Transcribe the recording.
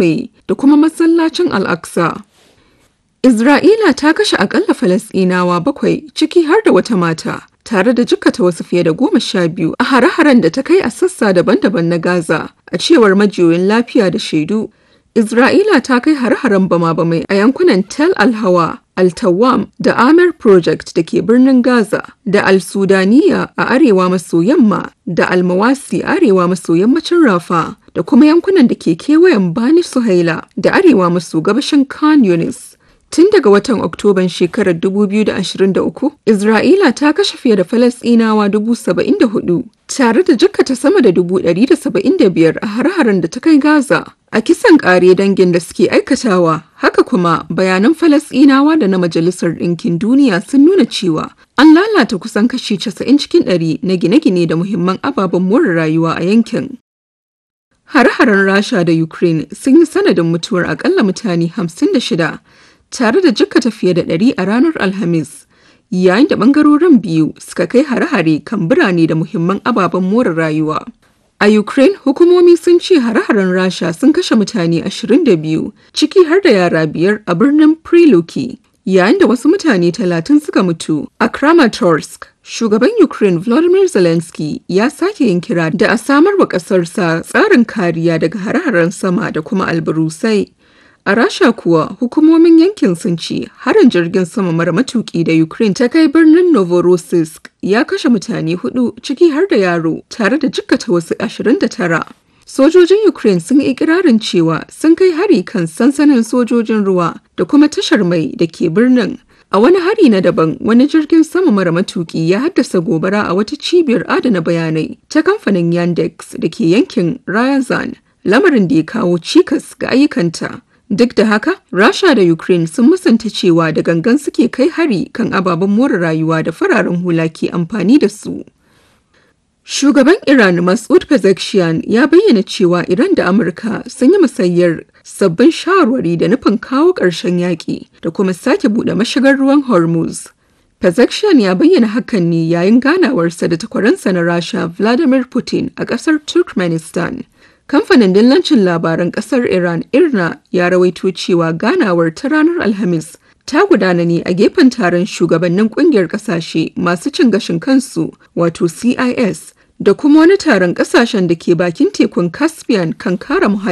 mamaye da kuma masallacin Al-Aqsa. Isra'ila ta kashe akalla Falasɗinawa bakwai ciki har da wata mata. tare da jikkata wasu fiye da goma sha biyu a hare-haren da ta kai a sassa daban-daban na Gaza, a cewar majiyoyin lafiya da shaidu. Isra'ila ta kai hare-haren bama-bamai a yankunan Tel Al-Hawa, Al-Tawam da Amer Project da ke birnin Gaza, da Al-Sudaniya a arewa maso yamma, da Al-Mawasi arewa maso yammacin Rafa, da kuma yankunan da ke kewayen Bani Suhaila da arewa maso gabashin Khan Yunis. Tun daga watan Oktoban shekarar 2023, Isra'ila ta kashe fiye da Falasɗinawa 74,000 tare da jikkata sama da 175 a har-haren da ta kai Gaza. A kisan ƙare dangin da suke aikatawa, haka kuma bayanan Falasɗinawa da na Majalisar Ɗinkin Duniya sun nuna cewa an lalata kusan kashi 90 cikin 100 na gine-gine da muhimman ababen more rayuwa a yankin. Har-haren Rasha da Ukraine sun yi sanadin mutuwar akalla mutane 56 tare da jikkata fiye da ɗari a ranar Alhamis, yayin da ɓangarorin biyu suka kai hare-hare kan birane da muhimman ababen more rayuwa. A Ukraine, hukumomi sun ce hare-haren Rasha sun kashe mutane 22, ciki har da yara biyar a birnin Priluki, yayin da wasu mutane 30 suka mutu a Kramatorsk. Shugaban Ukraine Volodymyr Zelensky ya sake yin kira da a samar wa ƙasarsa tsarin kariya daga hare-haren sama da kuma albarusai. A Rasha kuwa hukumomin yankin sun ce harin jirgin sama mara matuki da Ukraine ta kai birnin Novorossiysk ya kashe mutane hudu ciki har da yaro tare da jikkata wasu 29. Sojojin Ukraine sun yi ikirarin cewa sun kai hari kan sansanin sojojin ruwa da kuma tashar mai da ke birnin. A wani hari na daban wani jirgin sama mara matuki ya haddasa gobara a wata cibiyar adana bayanai ta kamfanin Yandex da ke yankin Ryazan, lamarin da ya kawo cikas ga ayyukanta. Duk da haka, Rasha da Ukraine sun musanta cewa da gangan suke kai hari kan ababen more rayuwa da fararen hula ke amfani da su. Shugaban Iran Masoud Pezeshkian ya bayyana cewa Iran da Amurka sun yi musayyar sabbin shawarwari da nufin kawo ƙarshen yaƙi da kuma sake buɗe mashigar ruwan Hormuz. Pezeshkian ya bayyana hakan ne yayin ganawarsa da takwaransa na Rasha Vladimir Putin a ƙasar Turkmenistan. Kamfanin dillancin labaran kasar Iran Irna ya rawaito cewa ganawar ta ranar Alhamis ta gudana ne a gefen taron shugabannin kungiyar kasashe masu cin gashin kansu wato CIS da kuma wani taron kasashen da ke bakin tekun Caspian kan kare muhalli